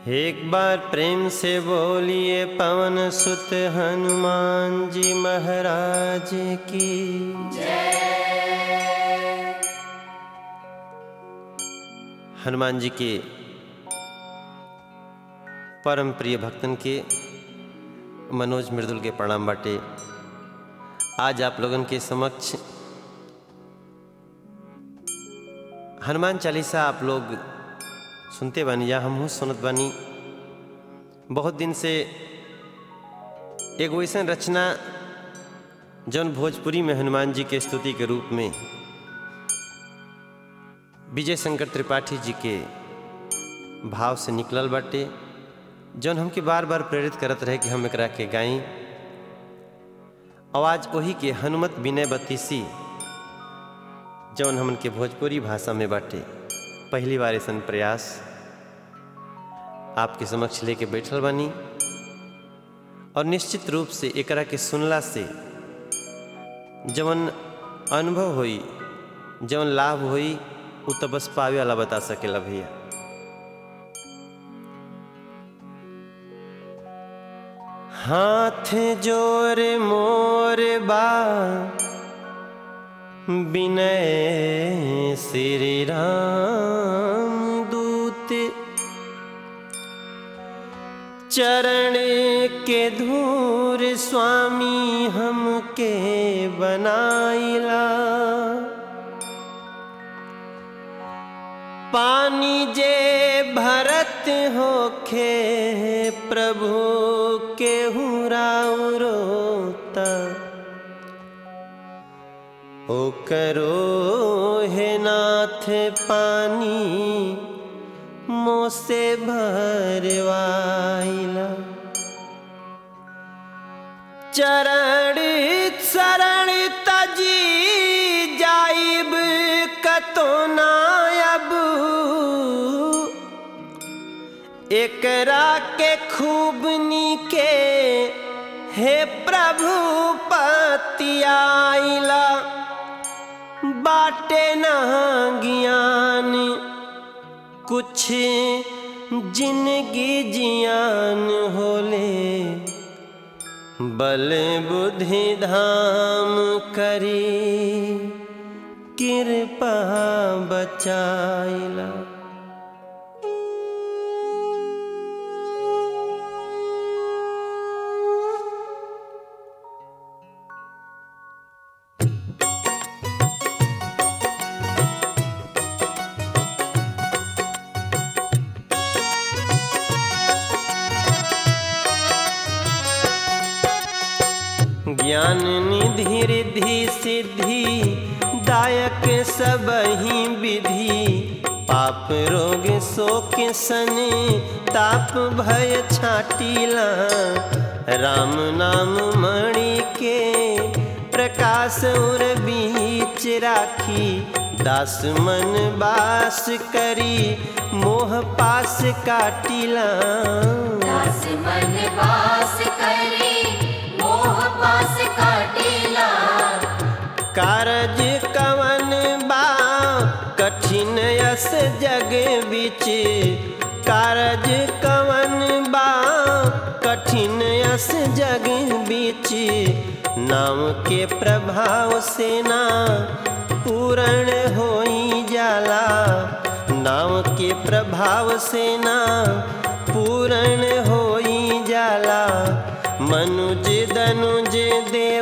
एक बार प्रेम से बोलिए पवन सुत हनुमान जी महाराज की हनुमान जी के परम प्रिय भक्तन के मनोज मृदुल के प्रणाम बाटे आज आप लोगन के समक्ष हनुमान चालीसा आप लोग सुनते बानी या हमहू सुनत बानी बहुत दिन से एगो ऐसा रचना जौन भोजपुरी में हनुमान जी के स्तुति के रूप में विजय शंकर त्रिपाठी जी के भाव से निकलल बाटे जौन हमके बार बार प्रेरित करत रहे कि हम एकरा के गाई आवाज वही के हनुमत विनय बतीसी जौन हमन के भोजपुरी भाषा में बाटे पहली बार ऐसा प्रयास आपके समक्ष लेके बैठल बानी और निश्चित रूप से एकरा के सुनला से जवन अनुभव होई जवन लाभ होई उ तो बस पावे वाला बता सकेला भैया हाथ जोर मोर बा विनय श्री राम दूत चरण के धूर स्वामी हमके बनाइला पानी जे भरत होखे प्रभु के रोता ओ करो हे नाथ पानी मोसे भरवाइला चरण शरण तजी जाइब कतो नायब एकरा के खूब नीके हे प्रभु पतियाइला बाटे ना ज्ञान कुछ जिंदगी जियान होले बल बुद्धि धाम करी कृपा बचाइला ज्ञान निधि रिधि सिद्धि दायक सब ही विधि पाप रोग शोक सन ताप भय छाटीला राम नाम मणि के प्रकाश उर बीच राखी दास मन बास करी मोह पास काटिला दास मन वास करे मोह पास काटेला कारज कवन बा कठिन यस जग बिच कारज कवन बा कठिन यस जग बिच नाम के प्रभाव से ना पूर्ण होई जाला नाम के प्रभाव से ना पूर्ण होई जाला मनुज दनुज देव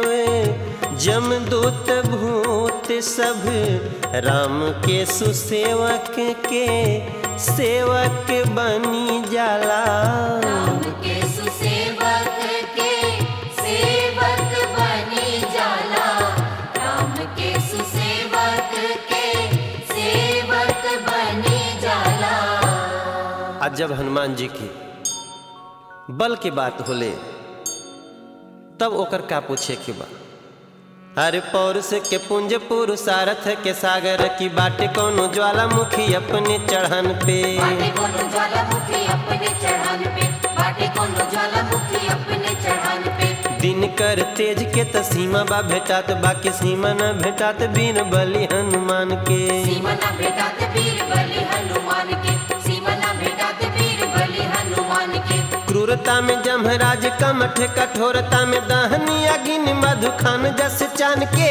जमदूत भूत सब राम के सुसेवक के सेवक बनी जाला राम के सुसेवक के सेवक बनी जाला राम के सुसेवक के सेवक बनी जाला आज जब हनुमान जी की बल की बात होले तब ओकर का पूछे के बा हर पौरुष के पुंज पुरुषारथ के सागर की बाटे कोनो ज्वालामुखी अपने चढ़न पे बाटे कोनो ज्वालामुखी अपने चढ़ान पे बाटे कोनो ज्वालामुखी अपने चढ़ान पे दिन कर तेज के त सीमा बा भेटात बाकी सीमा न भेटात बीन बलि हनुमान के सीमा ना भेटात वीर बलि हनुमान के सीमा ना भेटात वीर बलि हनुमान क्रूरता में जमराज कमठ कठोरता में दहनी अगिन मधुखान जस चान के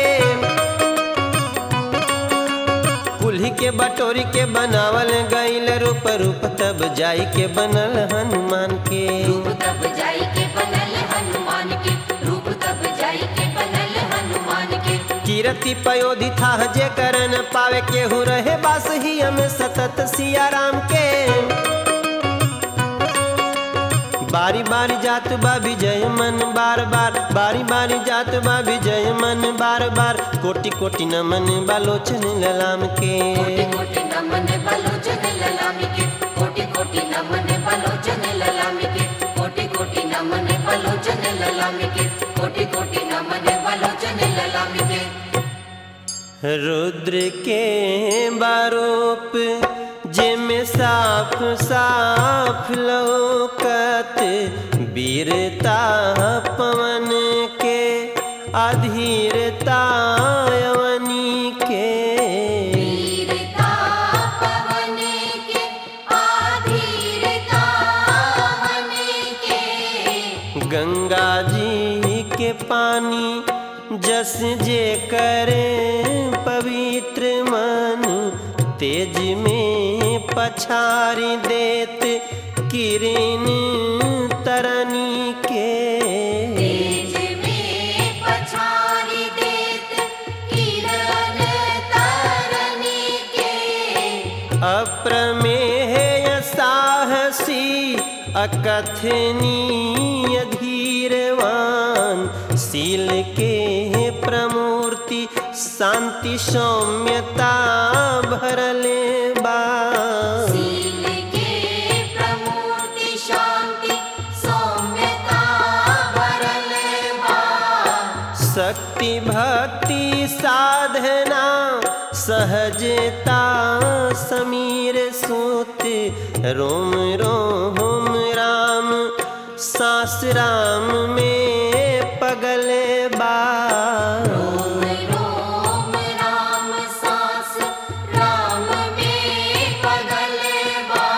कुल्ही के बटोरी के बनावल गईल रूप रूप तब जाई के बनल हनुमान के रूप तब जाई के बनल हनुमान के रूप तब जाई के बनल हनुमान के कीरति पयोधि था जे करन पावे केहू रहे बास ही हमें सतत सिया राम के बारी बारी जात बा विजय मन बार बार बारी बारी जात बा विजय मन बार बार कोटि कोटि नमन बालोचन ललाम के कोटि कोटि नमन बलोचन ललामी के कोटि कोटि नमन बलोचन ललामी के कोटि कोटि नमन बलोचन ललामी के कोटि कोटि नमन बलोचन ललामी के रुद्र के बारूप जिम साफ साफ लौकत वीरता पवन के अधीरता यवनी के वीरता पवन के आधीरता मन के गंगा जी के पानी जस जे करे पवित्र मन तेज में पछारी देत किरण तरनी के तेज में पछारी देत किरण तरनी के अप्रमेय साहसी अकथनीय धीरवान शील के प्रमूर्ति शांति सौम्यता भरले बा सील के प्रमूर्ति शांति सौम्यता भरल बा शक्ति भक्ति साधना सहजता समीर सूत रोम रोम राम सास राम में पगल बा रोम रोम राम सास राम में पगल बा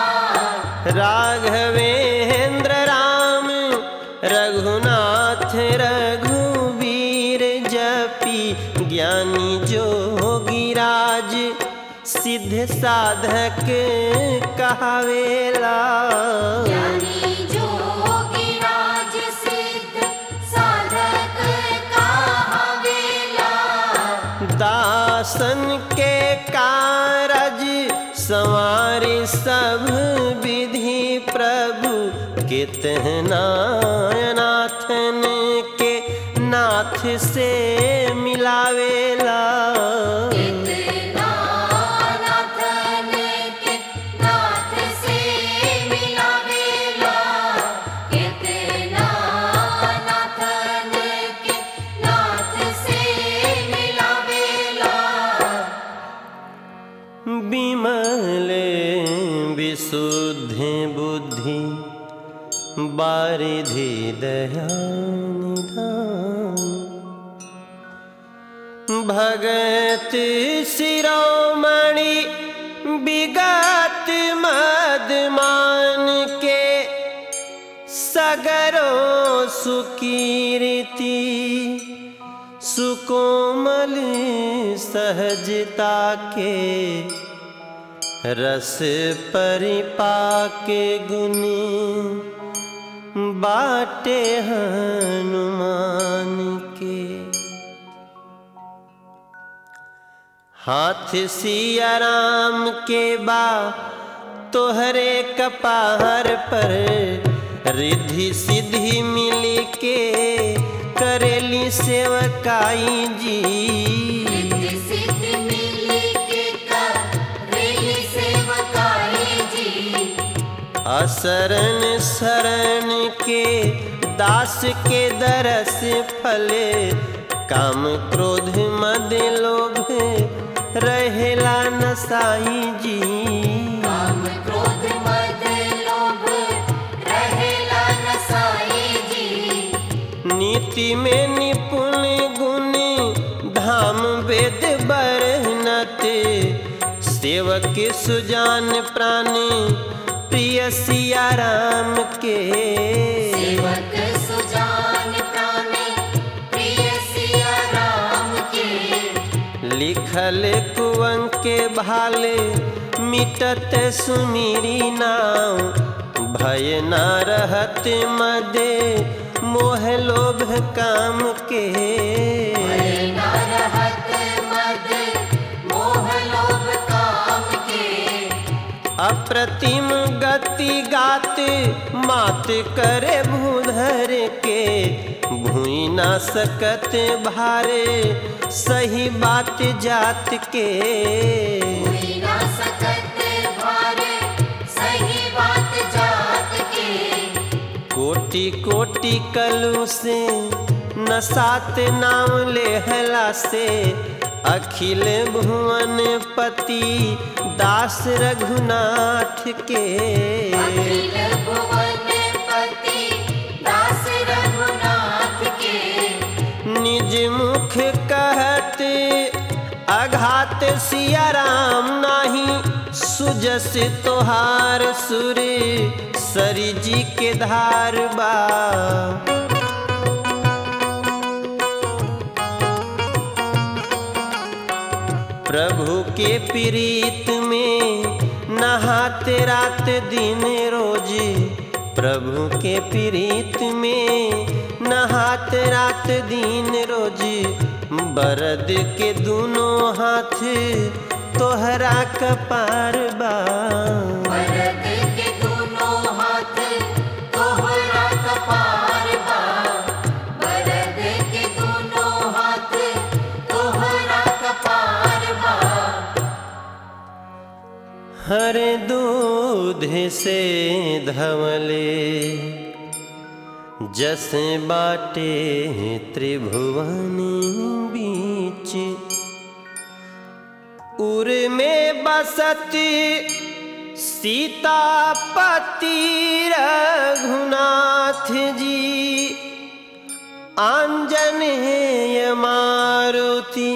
राघवेंद्र राम रघुनाथ रघुवीर जपी ज्ञानी जोगिराज सिद्ध साधक कहावेला ज्ञानी जोगिराज सिद्ध साधक कहावेला दासन के कारज संवारी सब विधि प्रभु कितना नाथन के नाथ से मिलावेला कितना नाथन के नाथ से मिलावेला कितना नाथन के नाथ से मिलावेला विमल विशुद्ध बुद्धि बारिधि दया निधान भगत शिरोमणि विगत मदमान के सगरो सुकीर्ति सुकोमल सहजता के रस परिपाके गुण बाटे हनुमान के हाथ सिया राम के बा तोहरे कपार पर रिद्धि सिद्धि मिली के करेली सेवकाई जी रिद्धि सिद्धि मिली के करेली सेवकाई जी असरण शरण के दास के दरस फले काम क्रोध मद लोभ रहेला नसाई जी काम क्रोध मद लोभ रहेला नसाई जी नीति में निपुण गुण धाम वेद बरनत सेवक सुजान प्राण प्रिय सिया राम के सेवक सुजान प्राणे प्रिय सिया राम के लिखल कुवन के भाले मिटत सुमिरी नाम भय ना रहत मदे मोह लोभ काम के ना रहत मद मोह लोभ काम के अप्रतिम गति गात मात करे भूधर के भूई ना सकत भारे सही बात जात के हुई ना सकत भारे सही बात जात के कोटि कोटि कलु से नसात नाम लेहला से अखिल भुवन पति दास रघुनाथ के अखिल भुवन पति दास रघुनाथ के निज मुख कहत अघात सिया राम नाही सुजस तोहार सुर सरी जी के धार बा प्रभु के प्रीत में नहाते रात दिन रोज प्रभु के प्रीत में नहाते रात दिन रोज बरद के दोनों हाथ तोहरा कपार बा वरद के दोनों हाथ तोहरा कपार बा वरद के दोनों हाथ तोहरा कपार बा हर दूध से धवले जस बाटे त्रिभुवन बीच उर में बसत सीतापति रघुनाथ जी आंजनेय मारुति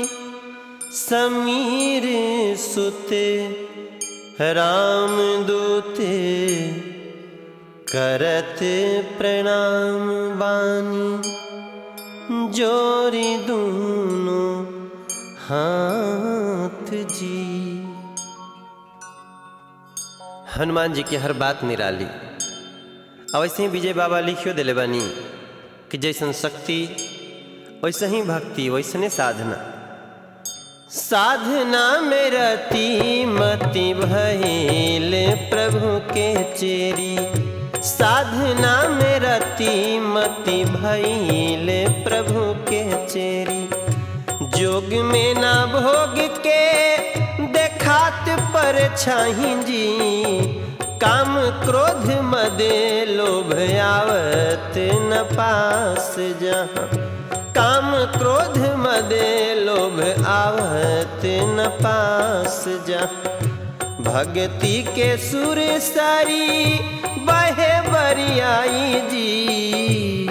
समीर सुते राम दूते करत प्रणाम बानी जोरी दूनो हाथ जी हनुमान जी की हर बात निराली अब वैसे ही विजय बाबा लिखियो दिले बानी कि जैसन शक्ति वैसे ही भक्ति वैसने साधना साधना में रति मति भइल प्रभु के चेरी साधना में रति मति भइल प्रभु के चेरी जोग में ना भोग के देखात पर छाही जी काम क्रोध मदे लोभ आवत न पास जहाँ काम क्रोध मदे लोभ आवत न पास जा भक्ति के सुर सारी बहे बरियाई जी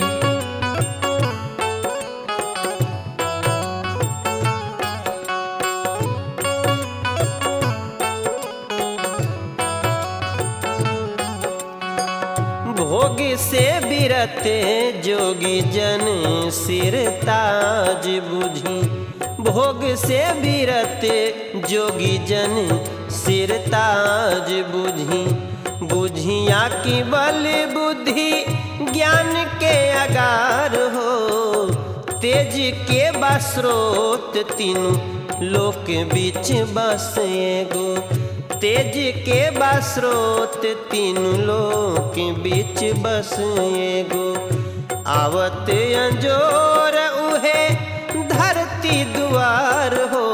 भोग से बिरते जोगी जन सिर ताज बुझी भोग से बिरते जोगी जन सिर ताज बुझी बुझिया की बल बुद्धि ज्ञान के अगार हो तेज के बस्रोत तीनों लोक बीच बस एगो तेज के बस्रोत तीन लोक बीच बस एगो आवत अंजोर उहे धरती दुआर हो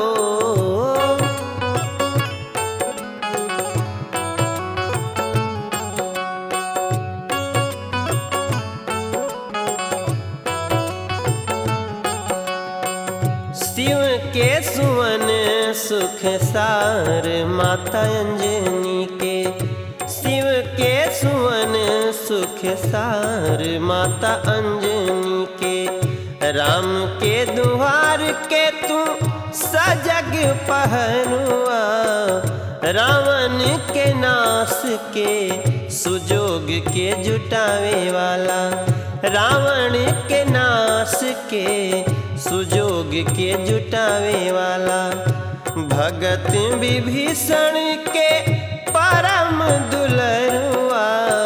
शिव के सुवन सुख सार माता अंजनी के शिव के सुवन सुख सार माता अंजनी के राम के दुहार के तू सजग पहनुआ रावण के नाश के सुजोग के जुटावे वाला रावण के नाश के सुजोग के जुटावे वाला भगत विभीषण के परम दुलरुआ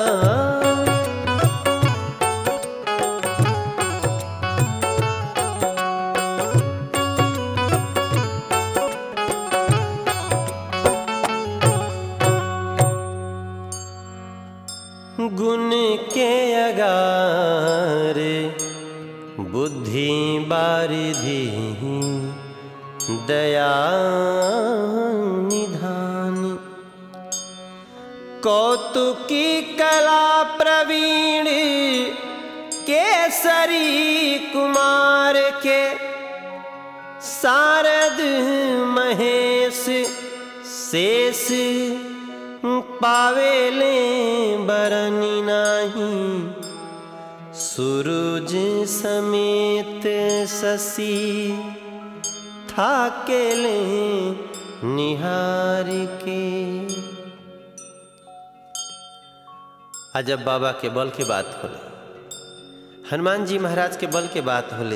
गुण के अगार बुद्धि बारिधि दया निधान कौतुकी कला प्रवीण केसरी कुमार के शारद महेश शेष पावेले बरनी नाही सूरज समेत शशि थाकेले निहार के अजब बाबा के बल के बात होले हनुमान जी महाराज के बल के बात होले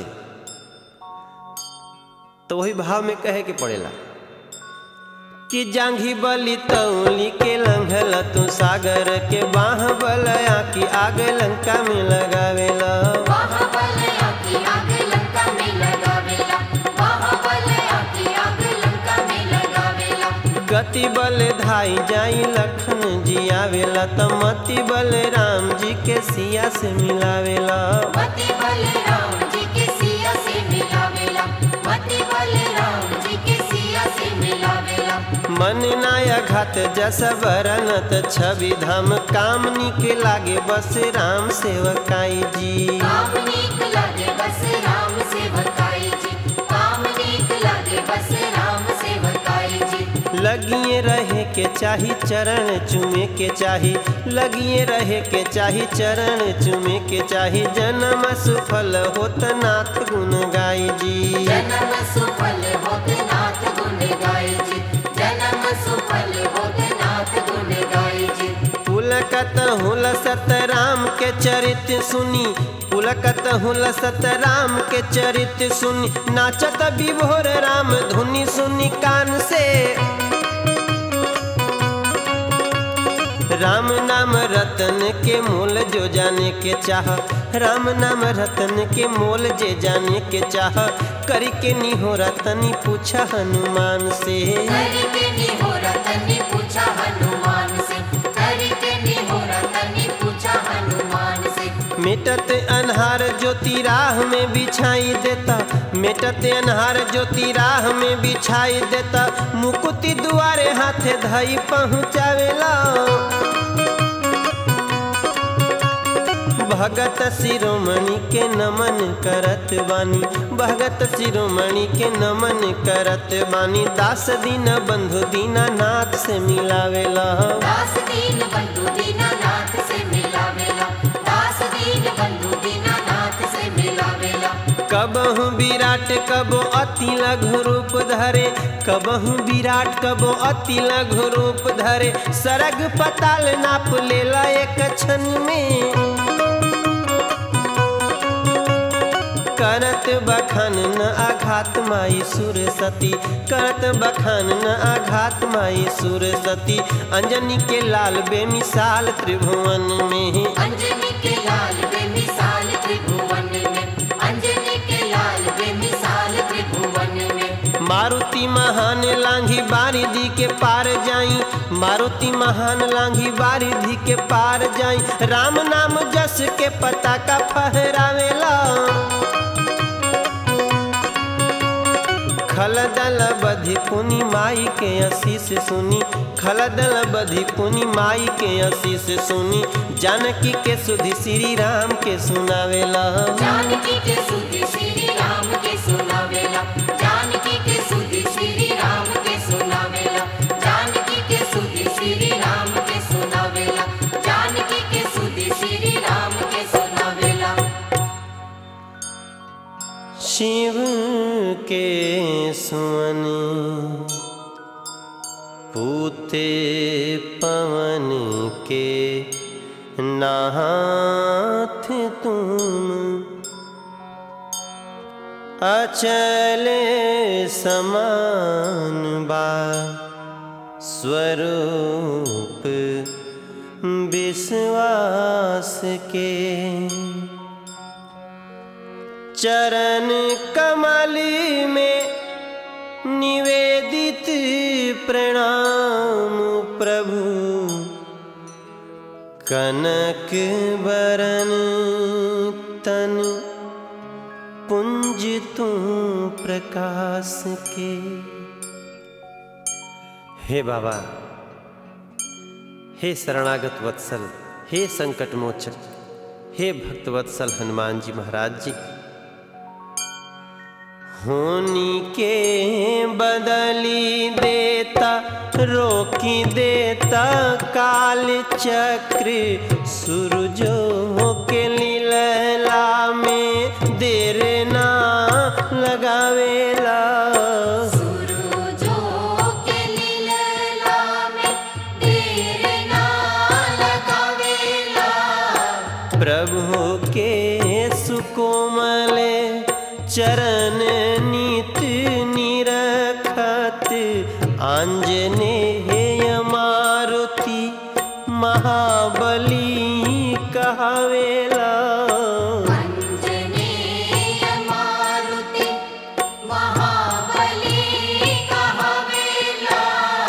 तो वही भाव में कहे के पड़ेला कि जांघी बलि तौली के लंघल तू सागर के बाह बलया की आग लंका में लगावेला बाहुबल आकी आग लंका में लगावेला बाहुबल आकी आग लंका में लगावेला गति बल धाई जाई लखन जी आवेला त मति बल राम जी के सिया से मिलावेला मति बल राम जी के सिया से मिलावेला मति बल राम जी के सिया से मिलावेला मन नाया घात जस बरनत छवि धाम कामनी के लागे बस राम सेवकाई जी काम नीक लागे बस राम सेवकाई जी काम नीक लागे बस राम सेवकाई जी लगिए रहे के चाही चरण चुमे के चाही लगिए रहे के चाही चरण चुमे के चाही जन्म सुफल होत नाथ गुण गाई जी जन्म सुफल होत नाथ गुण गाय जी जन्म सुफल होत नाथ गुण गाय जी पुलकत हुल सत राम के चरित सुनी पुलकत हुल सत राम के चरित सुनी नाचत विभोर राम धुनी सुनी कान से राम नाम रतन के मोल जो जाने के चाह राम नाम रतन के मोल जे जाने के चाह करी के निहो रतनी पूछा हनुमान से करके निहोरा तनी पूछा हनुमान से करके निहोरा तनी पूछा हनुमान से मेटत अनहार ज्योति राह में बिछाई देता मेटत अनहार ज्योति राह में बिछाई देता मुकुति दुआरे हाथे धई पहुँचावेला भगत शिरोमणि के नमन करत बानी भगत शिरोमणि के नमन करत बानी दास दीन बंधु दीनानाथ से मिलावेला दास दीन बंधु दीनानाथ से मिलावेला दास दीन बंधु दीनानाथ से मिलावेला कबहु विराट कबो अति लघु रूप धरे कबहु विराट कबो अति लघु रूप धरे सरग पताल नाप लेला एक क्षण में करत बखान न आघात माई सुर सती करत बखान न आघात माई सुर सती अंजनी के लाल बेमिसाल त्रिभुवन में अंजनी के लाल बेमिसाल त्रिभुवन में अंजनी के लाल बेमिसाल त्रिभुवन में मारुति महान लांघी बारिधि के पार जाई मारुति महान लांघी बारिधि के पार जाई राम नाम जस के पता का फहरावेला खलदल बधि पुनि माई के आशीष सुनी खलदल बधि पुनि माई के आशीष सुनी जानकी के सुधि श्री राम के सुनावेला जानकी के सुधि श्री राम के सुनावेला जानकी के सुधि श्री राम के सुनावेला जानकी के सुधि श्री राम के सुनावेला जानकी के सुधि श्री राम के सुनावेला शिव के सुवन पूते पवन के नाथ तुम अचले समान बा स्वरूप विश्वास के चरण कमली में निवेदित प्रणाम प्रभु कनक बरन तन पुंज तू प्रकाश के हे बाबा हे शरणागत वत्सल हे संकट मोचक हे भक्त वत्सल हनुमान जी महाराज जी होनी के बदली देता रोकी देता काल चक्र सूरजों के लीला में देर ना लगावेला सूरजों के लीला में देर ना लगावेला प्रभु के सुकोमले चरण नित निरखत आंजनेय मारुति महाबली कहावेला अंजनेय मारुति महाबली कहावेला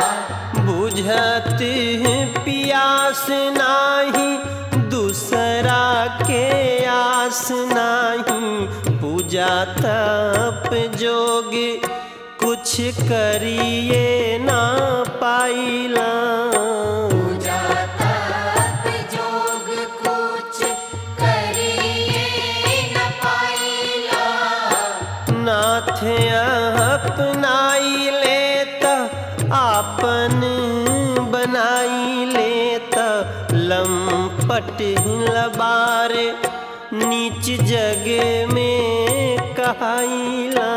बुझत पियास नाही दूसरा के आस नाही पूजा तप जोग कुछ करिए ना पाइला पूजा तप जोग कुछ करिए न पाइला नाथ अपनाई लेता आपन बनाई लेता लंपट लबार नीच जग में कहाइला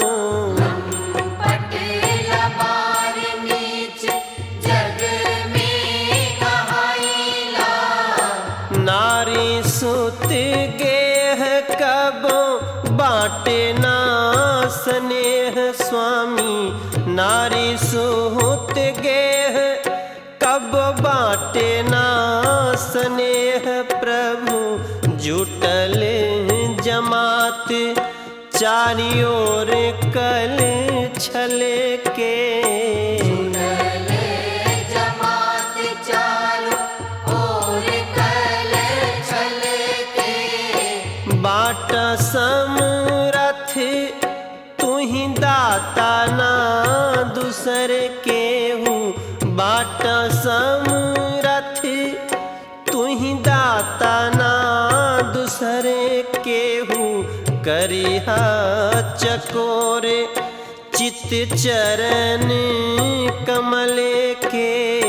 पटेला बार नीच जग में कहाइला नारी सुत गेह कबो बाटे ना स्नेह स्वामी नारी सुत गेह कब बाटे ना स्नेह प्रभु जुटल जमात चारियोर कल छल के चले जमात चारों ओर कल चल के बाट समरथ तू ही दाता ना दूसर के हूँ बाट समरथ तू ही दाता ना दूसर के हूँ करिहा चकोर चित चरण कमल के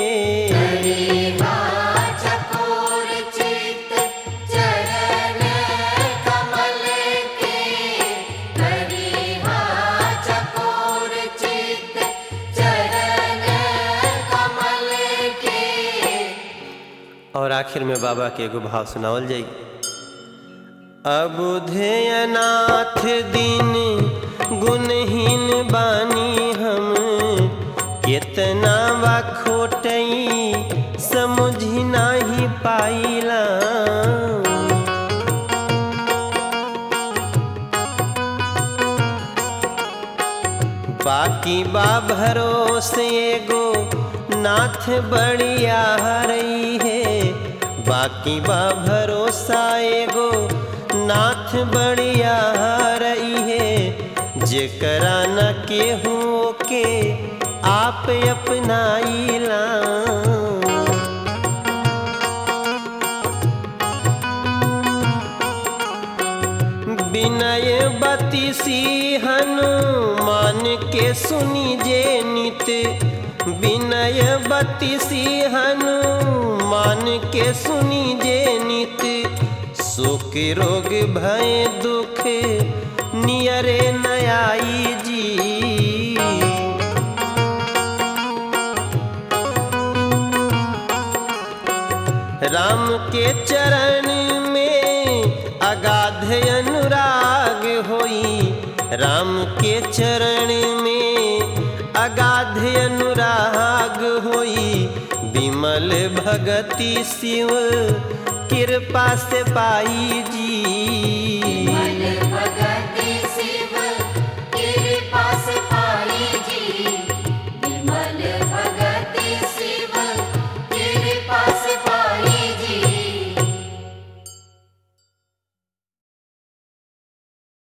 चकोर चित चरण कमल के हरिहा चकोर चित चरण कमल के और आखिर में बाबा के एगो भाव सुनावल जाई अबुधेयनाथ दिन गुणहीन बानी हम केतना बा खोटई समझी नाही पाइला बाकी बा भरोसे एगो नाथ बढ़िया रही है बाकी बा भरोसा एगो नाथ बढ़िया रही है जेकरा न केहू के आप अपनाइला विनय बतीसी हनुमान के सुनी जे नित विनय बतीसी हनुमान के सुनी जे नित शोक रोग भय दुख नियरे नयाई जी अनुराग होई राम के चरण में अगाध अनुराग होई विमल भगति शिव कृपा से पाई जी